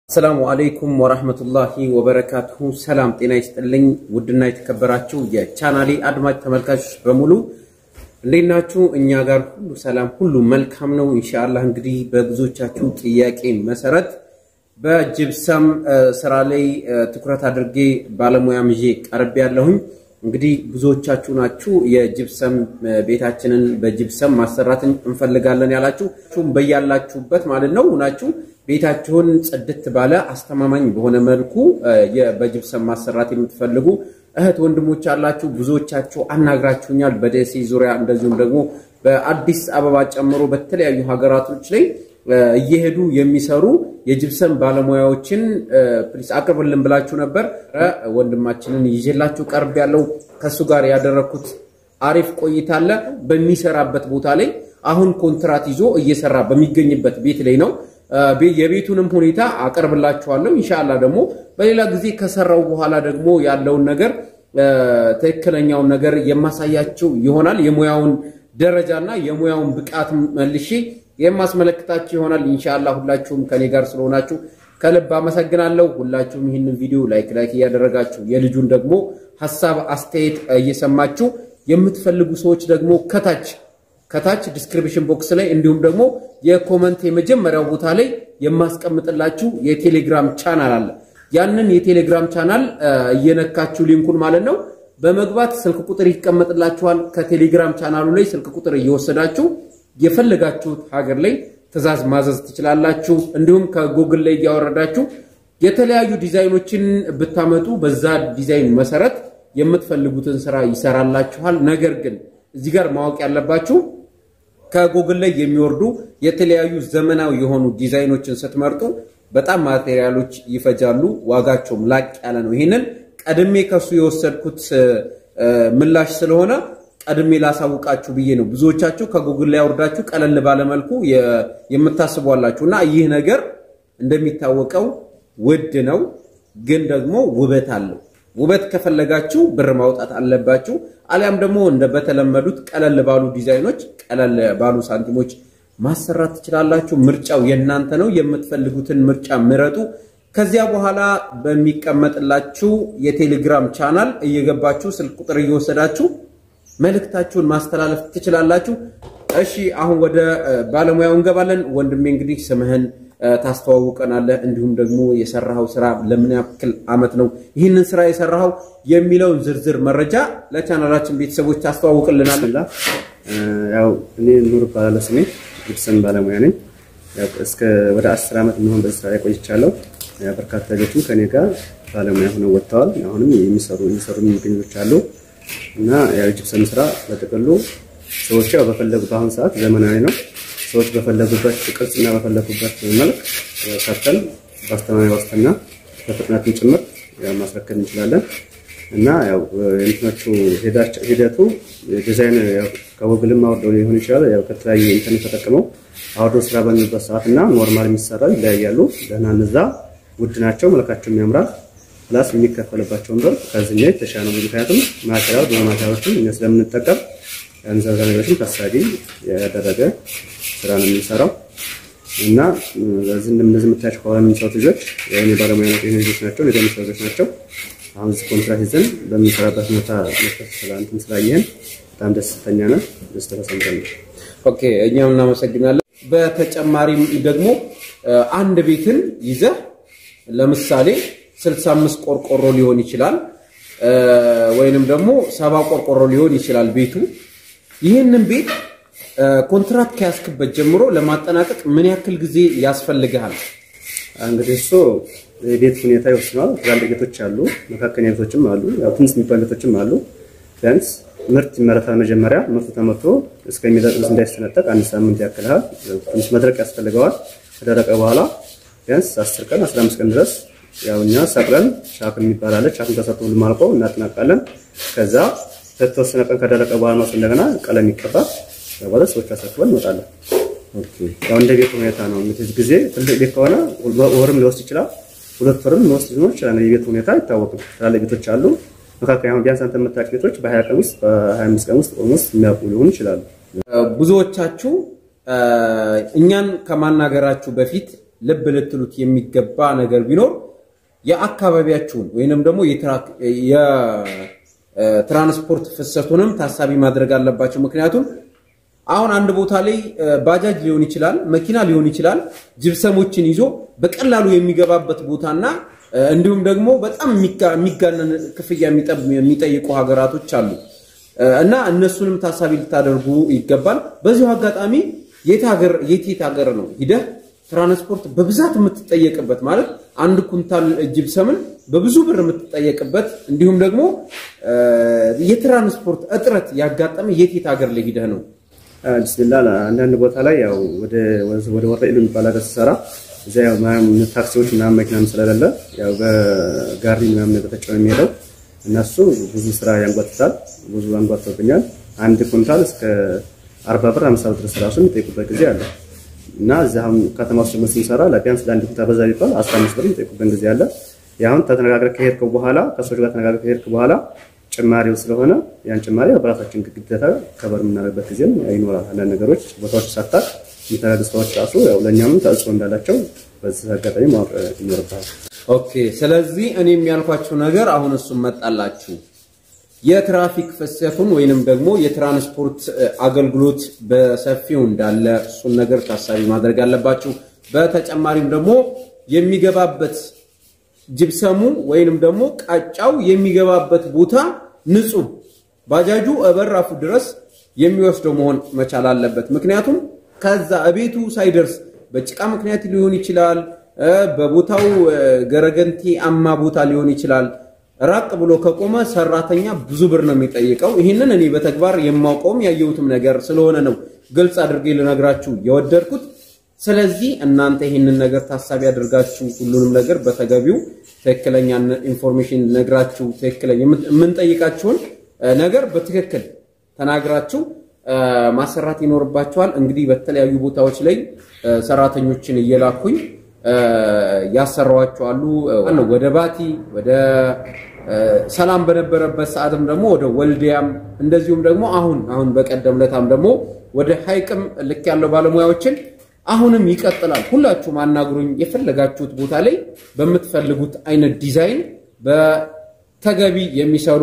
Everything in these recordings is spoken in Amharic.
አሰላሙ አለይኩም ወራህመቱላሂ ወበረካቱሁ። ሰላም ጤና ይስጥልኝ። ውድና የተከበራችሁ የቻናሌ አድማጭ ተመልካቾች በሙሉ እንዴት ናችሁ? እኛ ጋር ሁሉ ሰላም፣ ሁሉ መልካም ነው። ኢንሻአላህ እንግዲህ በብዙዎቻችሁ ጥያቄ መሰረት በጅብሰም ስራ ላይ ትኩረት አድርጌ ባለሙያም ይዤ ቀርቤ ያለሁኝ። እንግዲህ ብዙዎቻችሁ ናችሁ የጅብሰም ቤታችንን በጅብሰም ማሰራት እንፈልጋለን ያላችሁ በያላችሁበት ማለት ነው ናችሁ ቤታችሁን ጽድት ባለ አስተማማኝ በሆነ መልኩ በጅብሰም ማሰራት የምትፈልጉ እህት ወንድሞች አላችሁ። ብዙዎቻችሁ አናግራችሁኛል። በደሴ ዙሪያ እንደዚሁም ደግሞ በአዲስ አበባ ጨምሮ በተለያዩ ሀገራቶች ላይ እየሄዱ የሚሰሩ የጅብሰም ባለሙያዎችን ፕሊስ አቅርብልን ብላችሁ ነበር። ወንድማችንን ይዤላችሁ ቀርብ ያለው ከእሱ ጋር ያደረግኩት አሪፍ ቆይታ አለ። በሚሰራበት ቦታ ላይ አሁን ኮንትራት ይዞ እየሰራ በሚገኝበት ቤት ላይ ነው። የቤቱንም ሁኔታ አቀርብላችኋለሁ። ኢንሻአላህ ደግሞ በሌላ ጊዜ ከሰራው በኋላ ደግሞ ያለውን ነገር ትክክለኛውን ነገር የማሳያችሁ ይሆናል። የሙያውን ደረጃና የሙያውን ብቃት መልሼ የማስመለክታችሁ ይሆናል። ኢንሻአላህ ሁላችሁም ከኔ ጋር ስለሆናችሁ ከልብ አመሰግናለሁ። ሁላችሁም ይህንን ቪዲዮ ላይክ ላይክ እያደረጋችሁ የልጁን ደግሞ ሀሳብ አስተያየት እየሰማችሁ የምትፈልጉ ሰዎች ደግሞ ከታች ከታች ዲስክሪፕሽን ቦክስ ላይ እንዲሁም ደግሞ የኮመንት የመጀመሪያው ቦታ ላይ የማስቀምጥላችሁ የቴሌግራም ቻናል አለ። ያንን የቴሌግራም ቻናል እየነካችሁ ሊንኩን ማለት ነው በመግባት ስልክ ቁጥር ይቀመጥላችኋል። ከቴሌግራም ቻናሉ ላይ ስልክ ቁጥር እየወሰዳችሁ የፈለጋችሁት ሀገር ላይ ትዕዛዝ ማዘዝ ትችላላችሁ። እንዲሁም ከጉግል ላይ እያወረዳችሁ የተለያዩ ዲዛይኖችን ብታመጡ በዛ ዲዛይን መሰረት የምትፈልጉትን ስራ ይሰራላችኋል። ነገር ግን እዚህ ጋር ማወቅ ያለባችሁ ከጉግል ላይ የሚወርዱ የተለያዩ ዘመናዊ የሆኑ ዲዛይኖችን ስትመርጡ በጣም ማቴሪያሎች ይፈጃሉ፣ ዋጋቸውም ላቅ ያለ ነው። ይህንን ቀድሜ ከሱ የወሰድኩት ምላሽ ስለሆነ ቀድሜ ላሳውቃችሁ ብዬ ነው። ብዙዎቻችሁ ከጉግል ላይ አውርዳችሁ ቀለል ባለመልኩ የምታስቧላችሁ እና ይህ ነገር እንደሚታወቀው ውድ ነው፣ ግን ደግሞ ውበት አለው። ውበት ከፈለጋችሁ ብር ማውጣት አለባችሁ። አሊያም ደግሞ እንደ በተለመዱት ቀለል ባሉ ዲዛይኖች፣ ቀለል ባሉ ሳንቲሞች ማሰራት ትችላላችሁ። ምርጫው የእናንተ ነው። የምትፈልጉትን ምርጫ ምረጡ። ከዚያ በኋላ በሚቀመጥላችሁ የቴሌግራም ቻናል እየገባችሁ ስልክ ቁጥር እየወሰዳችሁ መልእክታችሁን ማስተላለፍ ትችላላችሁ። እሺ አሁን ወደ ባለሙያው እንገባለን። ወንድሜ እንግዲህ ስምህን ታስተዋውቀናለህ፣ እንዲሁም ደግሞ የሰራኸው ስራ ለምን ያክል አመት ነው ይህንን ስራ የሰራኸው የሚለውን ዝርዝር መረጃ ለቻናላችን ቤተሰቦች ታስተዋውቅልናል። ያው እኔ ኑር እባላለሁ ስሜ ጅብሰም ባለሙያ ነኝ። እስከ ወደ አስር ዓመት የሚሆን በዚህ ስራ ላይ ቆይቻለሁ። በርካታ ልጆችም ከኔ ጋር ባለሙያ ሆነው ወጥተዋል። አሁንም የሚሰሩ የሚሰሩ የሚገኙች አሉ እና ያው ጅብሰም ስራ በጥቅሉ ሰዎች ያው በፈለጉ በአሁኑ ሰዓት ዘመናዊ ነው። ሰዎች በፈለጉበት ቅርጽና በፈለጉበት መልክ ሰርተን በአስተማማኝ ዋስትና በፍጥነትም ጭምር ማስረከብ እንችላለን እና ያው እንትኖቹ ሂደቱ ዲዛይን ከጉግልም አውርደው ሊሆን ይችላል። ያው ከተለያዩ ኢንተርኔት ተጠቅመው አውርደው ስራ በሚሉበት ሰዓት እና ኖርማል የሚሰራው ይለያያሉ። ደህና እነዛ ውድ ናቸው፣ መልካቸውም ያምራል። ፕላስ የሚከፈልባቸውን ብር ከዚህኛው የተሻለ ነው። ምክንያቱም ማቴሪያል ብዙ ማቴሪያሎችን እኛ ስለምንጠቀም ገንዘብ ነገሮችን ታሳቢ ያደረገ ስራ ነው የምንሰራው እና በዚህ እንደዚህ የምታያቸው ከኋላ የሚሰሩት ልጆች የኔ ባለሙያ ናቸው። ልጆች ናቸው፣ ነገ የሚሰሩ ልጆች ናቸው። አሁን እዚህ ኮንትራት ይዘን በምንሰራበት ሁኔታ መስጠት ስላንትን ስላየህን በጣም ደስተኛ ነን። ደስ ተሰምተን ነው። ኦኬ እኛም እናመሰግናለን። በተጨማሪም ደግሞ አንድ ቤትን ይዘህ ለምሳሌ 65 ቆርቆሮ ሊሆን ይችላል ወይንም ደግሞ ሰባ ቆርቆሮ ሊሆን ይችላል ቤቱ። ይህንን ቤት ኮንትራት ከያዝክበት ጀምሮ ለማጠናቀቅ ምን ያክል ጊዜ ያስፈልግሃል? እንግዲህ እሱ የቤት ሁኔታ ይወስነዋል። ትላልቅ ቤቶች አሉ፣ መካከለኛ ቤቶችም አሉ፣ ያው ትንሽ የሚባሉ ቤቶችም አሉ። ቢያንስ ምርት ይመረታል። መጀመሪያ ምርቱ ተመርቶ እስከሚደርስ እንዳይሰነጠቅ አንድ ሳምንት ያክልሃል። ትንሽ መድረቅ ያስፈልገዋል። ከደረቀ በኋላ ቢያንስ 10 ቀን 15 ቀን ድረስ ያው እኛ ሰቅለን ሻክን የሚባል አለ። ሻክን ተሰርቶ ሁሉም አልቆ እናጠናቃለን። ከዛ ከተወሰነ ቀን ከደረቀ በኋላ ነው እንደገና ቀለም ይቀባል። በኋላ ሰዎች አሳክበን እንወጣለን። ያው እንደ ቤት ሁኔታ ነው። የምትይዝ ጊዜ ትልቅ ቤት ከሆነ ወርም ሊወስድ ይችላል፣ ሁለት ወርም ሊወስድ ሊሆን ይችላል። የቤት ሁኔታ አይታወቅም። ትላልቅ ቤቶች አሉ። መካከል አሁን ቢያንስ አንተ የምታውቅ ቤቶች በ20 ቀን ውስጥ በ25 ቀን ውስጥ ኦልሞስት የሚያውቁ ሊሆኑ ይችላሉ። ብዙዎቻችሁ እኛን ከማናገራችሁ በፊት ልብ ልትሉት የሚገባ ነገር ቢኖር የአካባቢያችሁን ወይንም ደግሞ የትራንስፖርት ፍሰቱንም ታሳቢ ማድረግ አለባቸው። ምክንያቱም አሁን አንድ ቦታ ላይ ባጃጅ ሊሆን ይችላል፣ መኪና ሊሆን ይችላል፣ ጅብሰሞችን ይዞ በቀላሉ የሚገባበት ቦታና እንዲሁም ደግሞ በጣም የሚጋነን ክፍያ የሚጠይቁ ሀገራቶች አሉ እና እነሱንም ታሳቢ ልታደርጉ ይገባል። በዚሁ አጋጣሚ የት ሀገር የት የት ሀገር ነው ሂደህ ትራንስፖርት በብዛት የምትጠየቅበት ማለት አንድ ኩንታል ጅብሰምን በብዙ ብር የምትጠየቅበት እንዲሁም ደግሞ የትራንስፖርት እጥረት ያጋጠመ የት የት ሀገር ላይ ሂደህ ነው? ብስሚላ አንዳንድ ቦታ ላይ ያው ወደ ወደ ወረኢሉ የሚባል ሀገር ስሰራ እዚያ ያው ታክሲዎች ምናምን መኪናም ስለሌለ ያው በጋሪ ምናምን ተጠቅሞ የሚሄደው እነሱ ብዙ ስራ ያንጓትታል። ብዙ አንጓትቶብኛል። አንድ ኩንታል እስከ አርባ ብር አምሳ ብር ድረስ ራሱ የሚጠይቁበት ጊዜ አለ እና እዚህ አሁን ከተማ ውስጥ ደግሞ ስንሰራ ለቢያንስ ለአንድ ኩንታል በዛ ቢባል አስራ አምስት ብር የሚጠይቁበት ጊዜ አለ። ያሁን ተነጋግረህ ከሄድከው በኋላ ከሰዎች ጋር ተነጋግረህ ከሄድክ በኋላ ጭማሪው ስለሆነ ያን ጭማሪ በራሳችን ግዴታ ከበር የምናደርግበት ጊዜም ይኖራል። አንዳንድ ነገሮች ቦታዎች ሳታቅ የሚተዳደሩ ሰዎች ራሱ ያው ለእኛም ተጽዕኖ እንዳላቸው በዚህ አጋጣሚ ማወቅ ይኖርብሃል። ኦኬ። ስለዚህ እኔ የሚያልኳችሁ ነገር አሁን እሱም መጣላችሁ የትራፊክ ፍሰቱን ወይንም ደግሞ የትራንስፖርት አገልግሎት በሰፊው እንዳለ እሱን ነገር ታሳቢ ማድረግ አለባችሁ። በተጨማሪም ደግሞ የሚገባበት ጅብሰሙ ወይንም ደግሞ ቃጫው የሚገባበት ቦታ ንጹህ ባጃጁ እበራፉ ድረስ የሚወስደው መሆን መቻል አለበት። ምክንያቱም ከዛ እቤቱ ሳይደርስ በጭቃ ምክንያት ሊሆን ይችላል፣ በቦታው ገረገንቲ አማ ቦታ ሊሆን ይችላል። ራቅ ብሎ ከቆመ ሰራተኛ ብዙ ብር ነው የሚጠይቀው። ይህንን እኔ በተግባር የማውቀውም ያየሁትም ነገር ስለሆነ ነው ግልጽ አድርጌ ልነግራችሁ የወደድኩት። ስለዚህ እናንተ ይህንን ነገር ታሳቢ አድርጋችሁ ሁሉንም ነገር በተገቢው ትክክለኛ ኢንፎርሜሽን ነግራችሁ ትክክለኛ የምንጠይቃችሁን ነገር በትክክል ተናግራችሁ ማሰራት ይኖርባችኋል። እንግዲህ በተለያዩ ቦታዎች ላይ ሰራተኞችን እየላኩኝ ያሰራዋቸዋሉ። ወደ ባቲ ወደ ሰላም በነበረበት ሰዓትም ደግሞ ወደ ወልዲያም እንደዚሁም ደግሞ አሁን አሁን በቀደም ለታም ደግሞ ወደ ሐይቅም ልክ ያለው ባለሙያዎችን አሁንም ይቀጥላል። ሁላችሁም አናግሩኝ። የፈለጋችሁት ቦታ ላይ በምትፈልጉት አይነት ዲዛይን በተገቢ የሚሰሩ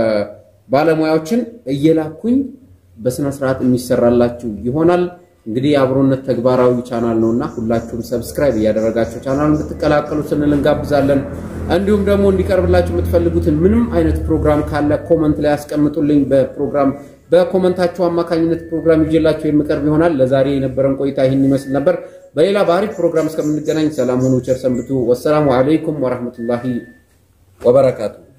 ባለሙያዎችን እየላኩኝ በስነ ስርዓት የሚሰራላችሁ ይሆናል። እንግዲህ የአብሮነት ተግባራዊ ቻናል ነውና ሁላችሁም ሰብስክራይብ እያደረጋችሁ ቻናሉን እንድትቀላቀሉ ስንል እንጋብዛለን። እንዲሁም ደግሞ እንዲቀርብላችሁ የምትፈልጉትን ምንም አይነት ፕሮግራም ካለ ኮመንት ላይ ያስቀምጡልኝ። በፕሮግራም በኮመንታችሁ አማካኝነት ፕሮግራም ይዤላችሁ የምቀርብ ይሆናል። ለዛሬ የነበረን ቆይታ ይህን ይመስል ነበር። በሌላ በአሪፍ ፕሮግራም እስከምንገናኝ ሰላም ሁኑ፣ ቸር ሰንብቱ። ወሰላሙ አለይኩም ወረህመቱላሂ ወበረካቱ።